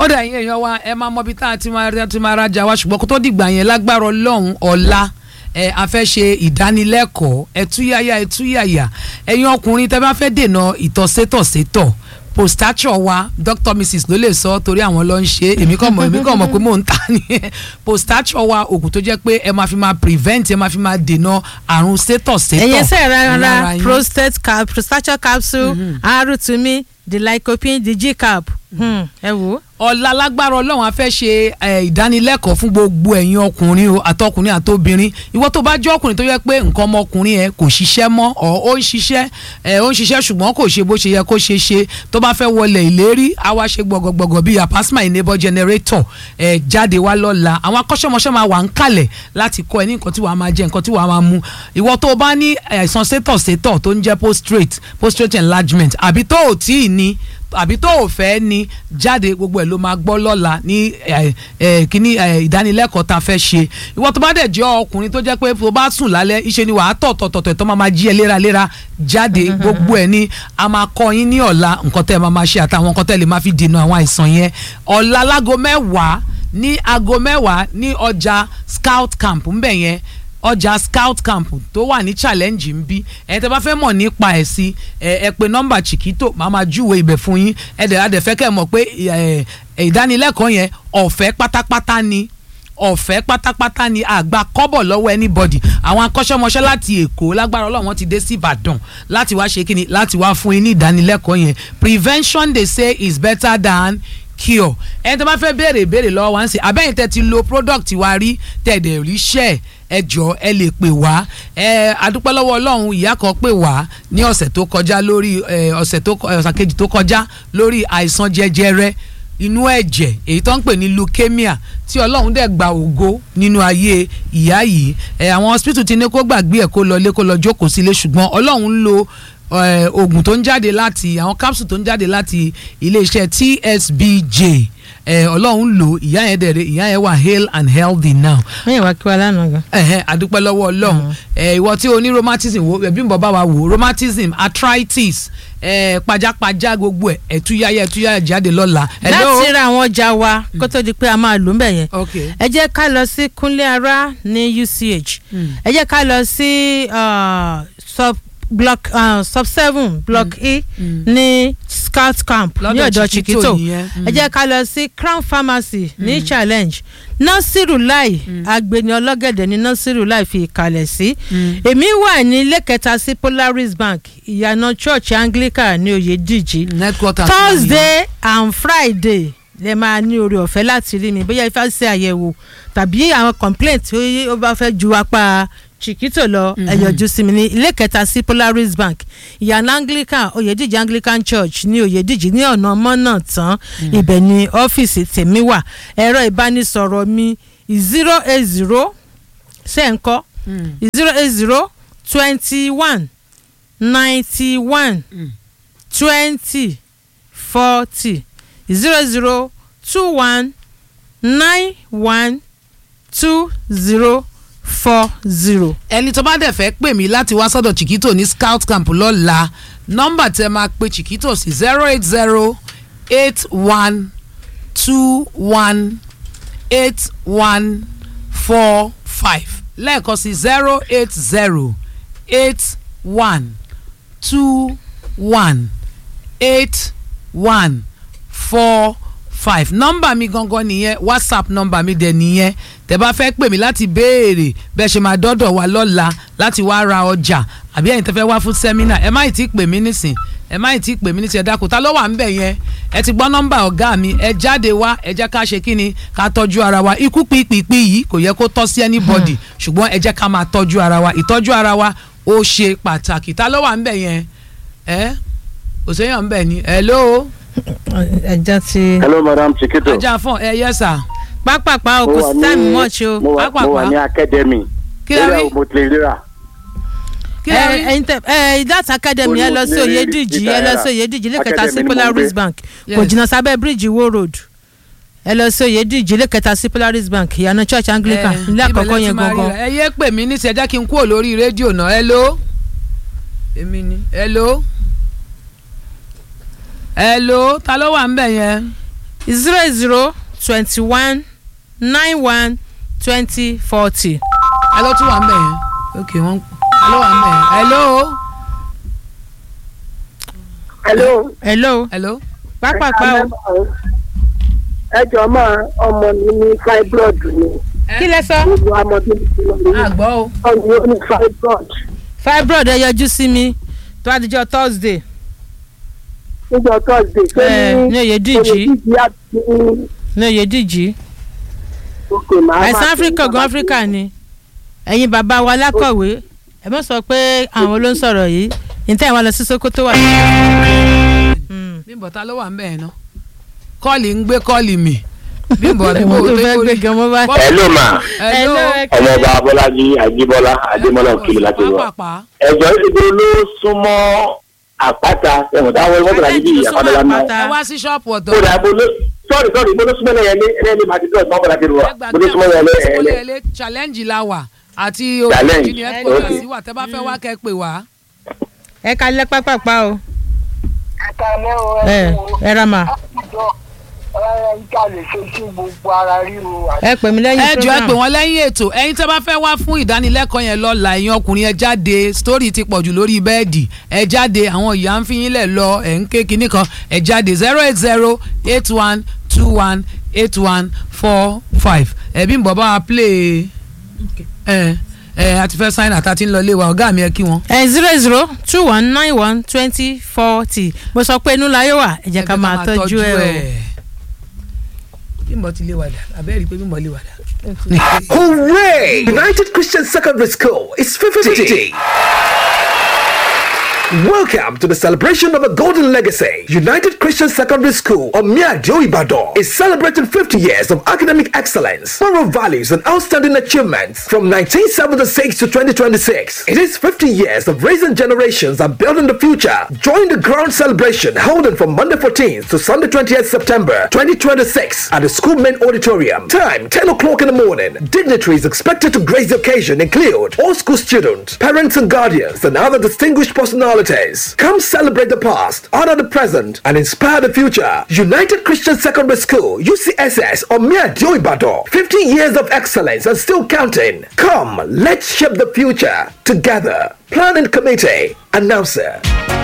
ó dà yín èèyàn wa ẹ máa mọ ibi tá a ti máa ti máa rajà wa ṣùgbọ́n kó tó dìgbà yẹn lágbára ọlọ́run ọ̀la ẹ a fẹ́ ṣe ìdánilẹ́kọ̀ọ́ ẹtúyàyà ẹtúyàyà ẹ̀yin ọkùnrin tẹ́ bá fẹ́ dènà ìtọ̀sétọ̀sétọ̀ postature wa dr mrs ló lè sọ torí àwọn ló ń ṣe èmi kàn mọ̀ èmi kàn mọ̀ pé mò ń ta ni postature wa oògùn tó jẹ́ pé ẹ máa fi máa prevent ẹ máa fi máa dènà àrùn sétọ̀sétọ̀ ẹ̀yẹ sẹ́ rárá lára yín. prostate cap prostature capsule arutumi the lycopene the g cap Hmm, ẹ wò ó. ọ̀la lágbára ọlọ́run a fẹ́ ṣe eh, ìdánilẹ́kọ̀ọ́ fún gbogbo ẹ̀yin ọkùnrin o àtọkùnrin àtobìnrin ìwọ tó bá jẹ́ ọkùnrin tó yẹ pé nǹkan ọmọkùnrin ẹ kò ṣiṣẹ́ mọ́ ọ̀ ó ń ṣiṣẹ́ ẹ̀ ó ń ṣiṣẹ́ ṣùgbọ́n kò ṣe bó ṣe yẹ kó ṣe ṣe tó bá fẹ́ wọlé ìlérí a wá ṣe gbọ̀gọ̀gbọ̀gọ̀ bíi apasma enable generator ẹ̀ jáde wá lọ́la àwọn akọ́ṣẹ́mọṣẹ́ máa wà ń kalẹ̀ láti kọ́ ẹ ní nǹkan tí wàá máa jẹ nǹkan tí wàá máa mu ìwọ tó o bá ní àìsàn sétọ̀ sétọ̀ tó ń jẹ́ postrate postrate enlargement àbí tó ò tíì ní àbí tó ò fẹ́ ni jáde gbogbo ẹ̀ ló máa gbọ́ lọ́la ní ẹ̀, ẹ̀, kíní ẹ̀, ìdánilẹ́kọ̀ọ́ tá a fẹ́ ṣe ìwọ tó bá dẹ̀ jẹ́ ọkùnrin tó jẹ́ pé tó bá sùn lálẹ́ iṣẹ́ ni wàá tọ̀ tọ̀tọ̀tọ̀ tó máa máa jí ẹ léraléra jáde gbogbo ẹ̀ ni a máa kọ́ yín ní ọ̀la nǹkan tẹ́ ẹ máa máa ṣe àtàwọn nǹkan tẹ́ ẹ lè máa fi dènà àwọn àìsàn yẹn ọ̀la lágo mẹ́wàá ní aago mẹ́wàá ní ọjà scout camp ńbẹ̀ yẹn ọjà scout camp tó wà ní challenge ń bí ẹ tẹ bá fẹ́ mọ̀ nípa ẹ̀ sí ẹ ẹ pé nọ́mbà chiquito máa ma júwe ibẹ̀ fún yín ẹ dẹ̀ adẹ̀ fẹ́ kẹ́ ẹ mọ̀ pé ẹ ẹ ìdánilẹ́kọ̀ọ́ yẹn ọ̀fẹ́ pátápátá ni ọ̀fẹ́ pátápátá ni àgbà kọ́bọ̀ lọ́wọ́ anybody àwọn akọ́ṣẹ́mọṣẹ́ láti èkó lágbára ọlọ́run wọn ti dé sí ìbàdàn láti wá ṣe kíni láti wá fún yín ní ìdánilẹ́kọ̀ọ́ yẹn prevention they say is better than cure ẹni tó bá fẹ́ béèrè ìbéèrè lọ́wọ́ wá ń sè abẹ́yìn tẹ́ ti lo product wa rí tẹ̀dẹ̀ ríṣẹ́ ẹ jọ ẹ lè pè wá ẹ adúpẹ́ lọ́wọ́ ọlọ́run ìyá kan pè wá ní ọ̀sẹ̀ tó kọjá lórí ẹ, ọ̀sẹ̀ tó kọ- ọ̀sẹ̀ kejì tó kọjá lórí àìsàn jẹjẹrẹ inú ẹ̀jẹ̀ èyí tó ń pè ní leukemia tí ọlọ́run dẹ̀ gba ògo nínú ayé ìyá yìí ẹ àwọn hospital ti ní kó gbàgbé ẹ̀ kó lọ lé kó lọ jókòó sílé ṣùgbọ́n ọlọ́run ń lo eh, oògùn tó ń jáde láti àwọn capsule tó ń jáde láti iléeṣẹ́ TSBJ eh, ọlọ́run lò ìyá yẹn dẹ̀ rẹ̀ ìyá yẹn wà hale and healthy now wọ́n yẹn wá kí wa lánàá gan. ẹhẹn adúpẹ́ lọ́wọ́ ọlọ́run ẹ ìwọ tí o ní rheumatism wo ẹbí ń bọ̀ bá wa wò rheumatism arthritis ẹ pajápajá gbogbo ẹ ẹtúyáyá ẹtúyáyá jáde lọ́la. Hello? láti ra àwọn ọjà wa kó tó di pé a máa lò ń bẹ̀ yẹn ok ẹ jẹ́ ká lọ sí kúnlé ara ní UCH ẹ jẹ́ ká lọ sí uh, sub block uh, sub seven block E ní scout camp ní Lọ́dọ̀ ọ̀dọ̀ Chiquito Chiquito nìyẹn. ẹ jẹ́ ká lọ sí Crown Pharmacy ní challenge Nasiru Lai agbeni ọlọ́gẹ̀dẹ̀ ní Nasiru Lai fi ìkàlẹ̀ sí èmi wà ní ilé kẹta sí Polaris Bank ìyànà Church Anglican ní Oyèdíjì headquarters thursday and friday lè máa ní oore ọ̀fẹ́ láti rí mi bóyá ifá ṣe àyẹ̀wò tàbí àwọn complaint tí ó bá fẹ́ ju apá chiquito lọ ẹ yọjú sí mi ní ilé kẹta sí polaris bank ìyànà anglican oyèdíjì anglican church ní oyèdíjì ní ọ̀nà mọ́nà tán ibẹ̀ ni ọ́fíìsì tèmi wà ẹ̀rọ ìbánisọ̀rọ̀ mi zero eight zero ṣe ń kọ́ zero eight zero twenty one ninety one twenty forty zero zero two one nine one two zero four zero. ẹni tó bá dẹ̀ fẹ́ pè mí láti wá sọ́dọ̀ chiquito ní scout camp lọ́la nọ́mbà tẹ máa pe chiquito sí zero eight zero eight one two one eight one four five lẹ́ẹ̀kan sí zero eight zero eight one two one eight one four five nọ́mbà mi gangan nìyẹn whatsapp nọ́mbà mi dẹ̀ nìyẹn tẹ́ bá fẹ́ pè mí láti béèrè bẹ́ẹ̀ ṣe máa dọ́dọ̀ wa lọ́la láti wá ra ọjà àbí ẹ̀yin tẹ́ fẹ́ wá fún sẹ́mínà ẹ má ì tí ì pè mí nísìn ẹ má ì tí ì pè mí nísìn ẹ dákun ta ló wà ń bẹ̀ yẹn ẹ ti gbọ́ nọ́mbà ọ̀gá mi ẹ jáde wá ẹ jẹ́ ká ṣe kí ni ká tọ́jú ara wa ikú pípípí yìí kò yẹ kó tọ́ sí anybody ṣùgbọ́n ẹ jẹ́ ká máa tọ́jú ara wa ìtọ́jú ara wa ó ṣe pàtàkì ta ló wà ń bẹ̀ yẹn ẹ òṣèyàn ń bẹ̀ ni hello ẹja ti hello madam chiquito. ajá fún ẹ yẹ sà pápápá o Mo kò wà sí ní- táìmù mọ́ọ̀ṣì o. mo wà mo Pápápá. wà ní academy. Kí lẹ Area rí? mo ti lè ríra. kí lẹ rí ẹyin tẹ ẹ idat academy ẹ lọ sí Olú- oyèdíjì ẹ lọ sí oyèdíjì ilé kẹta sí Academy ni mo ń polaris gbé. bank Yes. kò jìnnà sábẹ́ bíríìjì wo road ẹ lọ sí oyèdíjì ilé kẹta sí polaris bank ìyànà church anglican Eh, ilé ibẹ̀ àkọ́kọ́ lẹ ti yẹn máa rí gangan. rẹ̀. ẹ yé pè mí ní sẹ́jà kí n kúrò lórí rédíò náà hello èmi ni hello hello ta ló wà ń bẹ̀ yẹn zero eight zero twenty one nine one twenty forty. ẹ ló tún wà ń bẹ̀ yẹn ok wọ́n ẹ ló wà ń bẹ̀ yẹn hello hello. hello hello pápápá o ẹ jọ máa ọmọ mi ní fibroid ni kí lẹ sọ gbogbo ọmọdé mi ti lọ lórí àgbọ̀ o ọmọ mi ní fibroid fibroid ẹ yọjú sí mi tó bá dijọ́ thursday níjọ thursday ṣé Ẹ, ní Oyèdíjì. Oyèdíjì àti ní oyèdíjì òkè màá máa àìsàn fi áfíríkà gan bàbá áfíríkà ni ẹ̀yin bàbá wa lákọ̀wé ẹ mọ̀ sọ pé àwọn ló ń sọ̀rọ̀ yìí níta ìwà lọ sí sokoto wà. Mm. bímbọ̀ ta ló wà ń bẹ̀ yẹn náà kọ́ọ̀lì ń gbé kọ́ọ̀lì mi bímbọ̀ bí mo Mo tó tó fẹ́ kórè gbé gan mo bá. hello ma hello ọmọọba abọlájí ajíbọlá adémọlá òkèlè láti wọ pápápá ẹjọ ibo ló súnmọ́ àpáta ẹwọn táwọn mọtò láti bí àpáta lámà ẹ wá sí ṣọ́ọ̀pù ọ̀dọ́ kódà ibo ló sọrí sọrí ibo ló súnmọ́ ẹlẹyẹlé ẹlẹyẹlé máa ti dọ̀tí mọ́kànlá ti rọ ibo ló súnmọ́ ẹlẹyẹlé ẹlẹ ẹlẹ challenge la wà àti Challenge, òkèjì ni ẹ kò okay. sí wà tẹ́ bá fẹ́ wá kẹ́ pè wá. ẹ kalẹ̀ pápápá o àtàlẹ́ o ẹ ẹ ra mà àtijọ́ ẹ ń jà lè ṣe sí gbogbo ara ríro àti ẹ pè mí lẹ́yìn ẹ jọ ẹ pè program wọ́n lẹ́yìn ètò ẹ̀yin tẹ́ bá fẹ́ wá fún ìdánilẹ́kọ̀ọ́ yẹn lọ́la ẹ̀yin ọkùnrin ẹ jáde story ti pọ̀jù lórí bẹ́ẹ̀dì ẹ jáde àwọn ìyá ń fi yín lẹ̀ lọ ẹ̀ ń ké kinní kan ẹ jáde zero eight zero eight one two one eight one four five ẹ̀bí ń bọ̀ bá wa play ẹ ẹ àti fẹ́ sign àtàtì ń lọ ilé wa ọ̀gá mi ẹ kí wọn. ẹ zero zero two one nine one twenty forty mo sọ pé inú láyé wà ẹ jẹ́ ká máa tọ́jú ẹ o. bímbọ ti lé wa dà abẹ́rẹ́ pé bímbọ lé wa dà. Hooray! United Christian Secondary School is 50. Welcome to the celebration of a golden legacy. United Christian Secondary School, Omiadio Ibadan, is celebrating 50 years of academic excellence, moral values, and outstanding achievements from 1976 to 2026. It is 50 years of raising generations and building the future. Join the grand celebration holding from Monday 14th to Sunday 20th September 2026 at the school main auditorium. Time 10 o'clock in the morning. Dignitaries expected to grace the occasion include all school students, parents and guardians, and other distinguished personalities. Come celebrate the past, honor the present, and inspire the future. United Christian Secondary School, UCSS, Omia Ibadan. 50 years of excellence and still counting. Come, let's shape the future together. Planning committee, announcer.